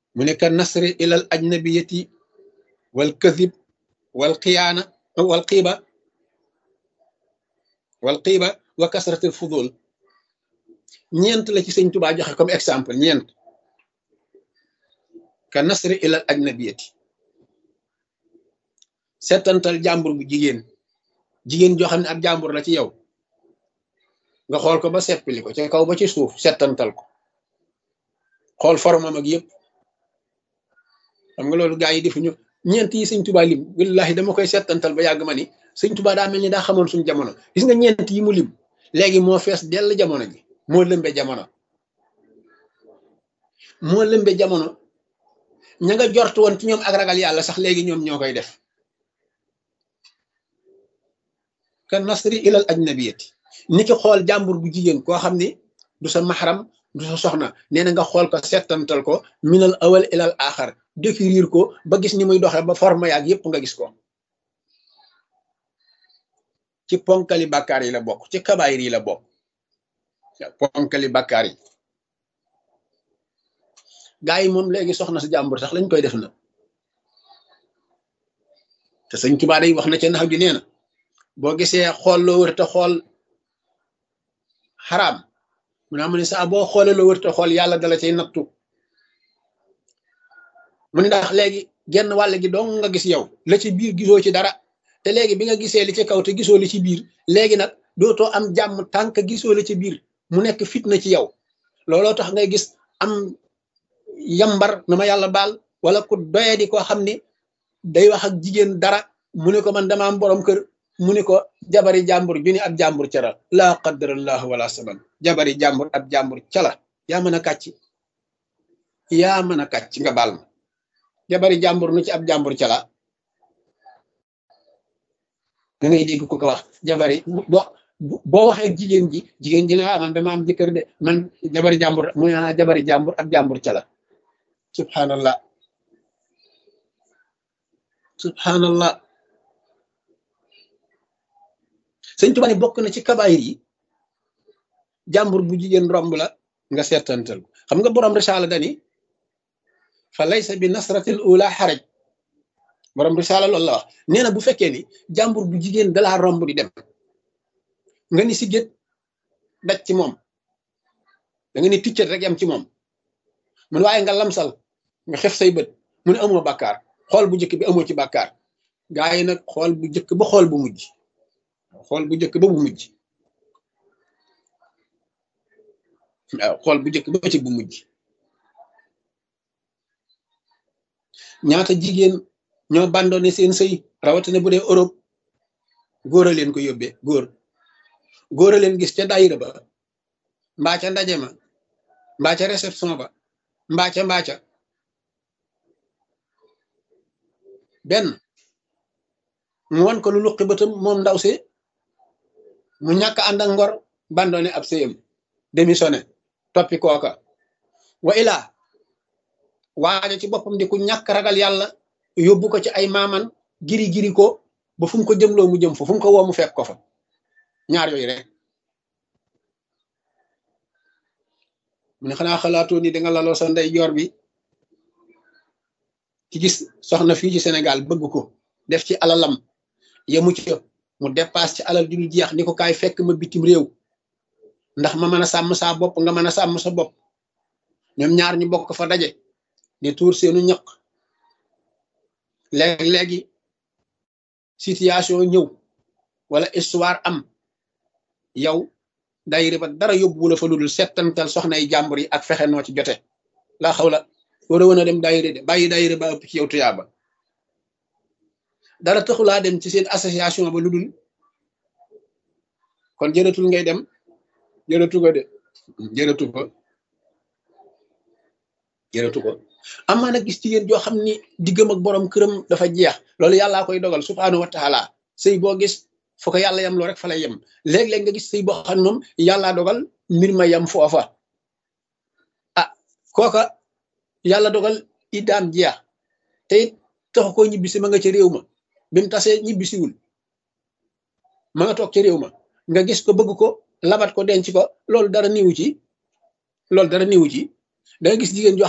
mu ne ka nasri ilal ajnabiyati wal kadib wal xiyaana wal xiiba wal xiiba wa kasratil fudul ñeent la ci sëñ Tuubaa joxe comme exemple ñeent ka nasri ilal ajnabiyati settantal jàmbur bu jigéen jigéen joo xam ne ab jàmbur la ci yow nga xool ko ba seppili ko ca kaw ba ci suuf settantal ko xool formam ak yëpp xam nga loolu gaa yi defuñu ñeent yi sëñ Tuubaa lim wallahi dama koy settantal ba yàgg ma ni sëñ Tuubaa daa mel ni daa xamoon suñu jamono gis nga ñeent yi mu lim léegi moo fees dell jamono ji moo lëmbe jamono moo lëmbe jamono ña nga jort woon ci ñoom ak ragal yàlla sax léegi ñoom ñoo koy def ka nasri ilal ajnabiyati ni ki xool jàmbur bu jigéen koo xam ni du sa maxaram du sa soxna nee na nga xool ko settantal ko minal awal ilal axar décrire ko ba gis ni muy doxee ba forme yaag yépp nga gis ko ci ponkali bàkkaar yi la bokk ci kabaayir yi la bokk ponkali bàkkaar yi gaa yi moom léegi soxna si jàmbur sax lañ koy def na te sëñ Tuubaa day wax na ca nax ji nee na boo gisee xool loo wër te xool xaraam mu ne am ne saa boo xoolee loo wër te xool yàlla dala cay nattu mu ne ndax léegi genn wàll gi dong nga gis yow la ci biir gisoo ci dara te léegi bi nga gisee li ci kaw te gisoo li ci biir léegi nag dootoo am jàmm tànk gisoo li ci biir mu nekk fitna ci yow looloo tax ngay gis am yambar na ma yàlla baal wala ku doye di koo xam ni day wax ak jigéen dara mu ne ko man dama am borom kër mu ne ko jabari jàmbur ju ni ab jàmbur cara laa qaddarallahu wala saban jabari jàmbur ab jàmbur cala yaa mën a kàcc yaa mën a kàcc nga baal ma jabari jàmbur nu ci ab jàmbur cala da ngay dégg ku ko wax jabari bo boo waxee jigéen ji jigéen ji ne ah man dama am jëkkër de man jabari jàmbur mu ne jabari jàmbur ab jàmbur cala subhanallah subhanallah sëñ Tuubaa ne bokk na ci kabaayir yi jàmbur bu jigéen romb la nga seetantal xam nga borom risaala dani fa laysa bi nasratil ula xaraj borom risaala loolu la wax nee na bu fekkee ni jàmbur bu jigéen dalaa romb di dem nga ni si gét daj ci moom da nga ni ticcat rek yam ci moom mun waaye nga lamsal nga xef say bët mu ne amoo bàkkaar xool bu njëkk bi amoo ci bàkkaar gaa yi nag xool bu njëkk ba xool bu mujj xool bu njëkk ba bu mujj waaw xool bu njëkk ba ci bu mujj ñaata jigéen ñoo bandone seen sëy rawatina bu dee Europe góor a leen ko yóbbee góor góor a leen gis ca daayira ba mbaa ca ndaje ma mbaa ca réception ba mbaa ca mbaa ca benn mu wan ko lu luqi bëtam moom ndaw si mu ñàkk ànd ak ngor bandone ab sëyam démissionné toppi kooka wa ilaa waaja ci boppam di ku ñàkk ragal yàlla yóbbu ko ci ay maaman giri giri ko ba fu mu ko jëmloo mu jëm fa fu mu ko woo mu fekk ko fa ñaar yooyu rek mu ne xanaa xalaatoo ni danga laloo sa ndey joor bi ci gis soxna fii ci Sénégal bëgg ko def ci alalam yemu ci mu dépasse ci alal di lu jeex ni ko kaay fekk ma bitim réew ndax ma mën a sàmm saa bopp nga mën a sàmm sa bopp ñoom ñaar ñu bokk fa daje di tuur seenu ñaq léegi-léegi situation ñëw wala histoire am yow dayre ba dara yóbbu la fa ludul settantal soxnay jàmbur yi ak fexe noo ci jote laa xaw la war a woon a dem dayre de bàyyi dayre ba ëpp ci yow tuyaaba dara taxulaa dem ci seen association ba ludul kon jërëtul ngay dem jërëtu ko de jërëtu ko jërëtu ko amaa nag gis ci yéen joo xam ni diggam ak borom këram dafa jeex loolu yàllaa koy dogal subhaanahu wa taala sëy boo gis fu ko yàlla yem loo rek fa lay yem léeg-léeg nga gis sëy boo xam moom yàllaa dogal mbir ma yem foofa ah kooka yàlla dogal iddaam jeex te it taxu koo ñibbisi ma nga ca réew ma bi mu tasee ñibbisiwul ma nga toog ca réew ma nga gis ko bëgg ko labat ko denc ko loolu dara niwu ci loolu dara niwu ci da nga gis jigéen joo